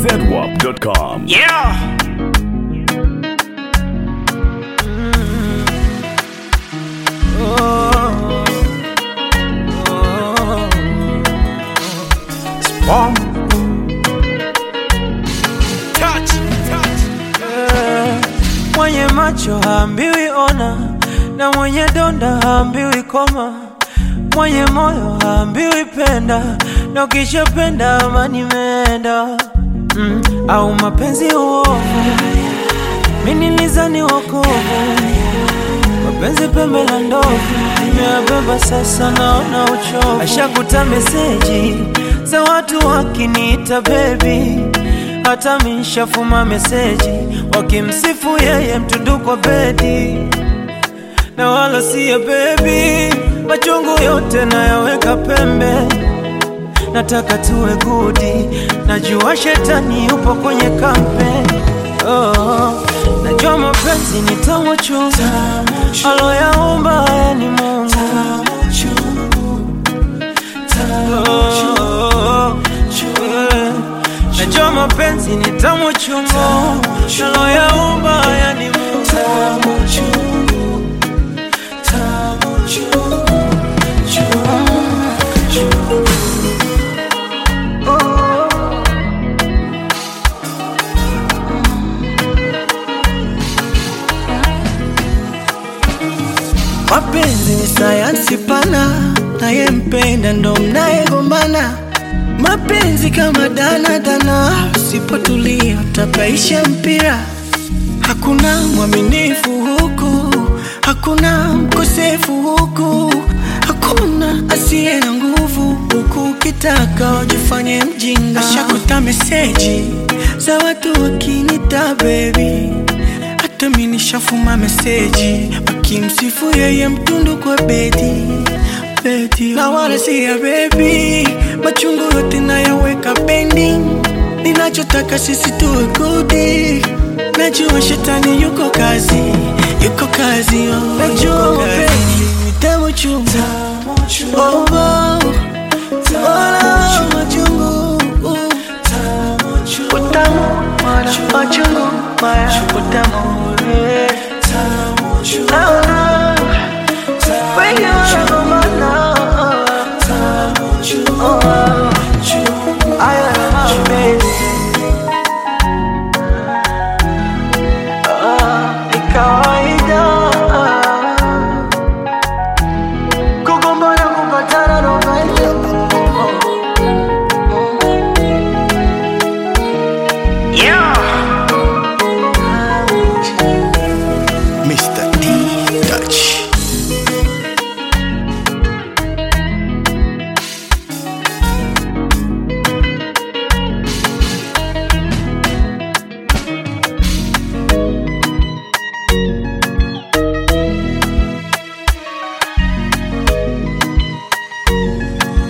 zedwap.com. Yeah. Oh. Oh. Spawn. Touch. Touch. Eh, Mwenye macho haambiwi ona, na mwenye donda haambiwi koma, mwenye moyo haambiwi penda, na ukishapenda amani imeenda. Mm, au mapenzi uovu, mimi nilizani wokovu, mapenzi pembe la ndovu, nimeyabeba sasa, naona uchovu. Ashakuta meseji za watu wakiniita baby hata mishafuma meseji wakimsifu yeye mtundu kwa bedi na wala siya bebi machungu yote nayaweka pembe nataka tuwe gudi najua shetani yupo kwenye kampe oh, najua mapenzi ni tamu chungu aloyaumba haya ni mungu Oh, eh. Najua mapenzi ni tamu chungu Naloyaumba haya ni Mungu Mapenzi ni sayansi pana, nayempenda ndo mnayegombana. Mapenzi kama danadana, usipotulia utapaisha mpira. Hakuna mwaminifu huku, hakuna mkosefu huku, hakuna asiye na nguvu huku. Ukitaka wajifanye mjinga, ashakuta meseji za watu wakinita baby hata mi nishafuma meseji wakimsifu yeye mtundu kwa bedi bedi, na wala si ya bebi, machungu yote nayaweka pending. Ninachotaka sisi tuwe gudi, najua shetani yuko kazi, yuko kazi, oh, najua mapenzi ni tamu chungu, oh, oh, wala machungu, utamu wala machungu, maya utamu, yeah. Naona wengi wanagombana, oh, haya ni mapenzi. Ah, ni kawaida kugombana, kupatana ndo maisha. Yeah. Mr. D Touch.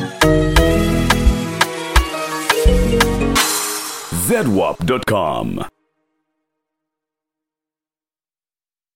zedwap.com.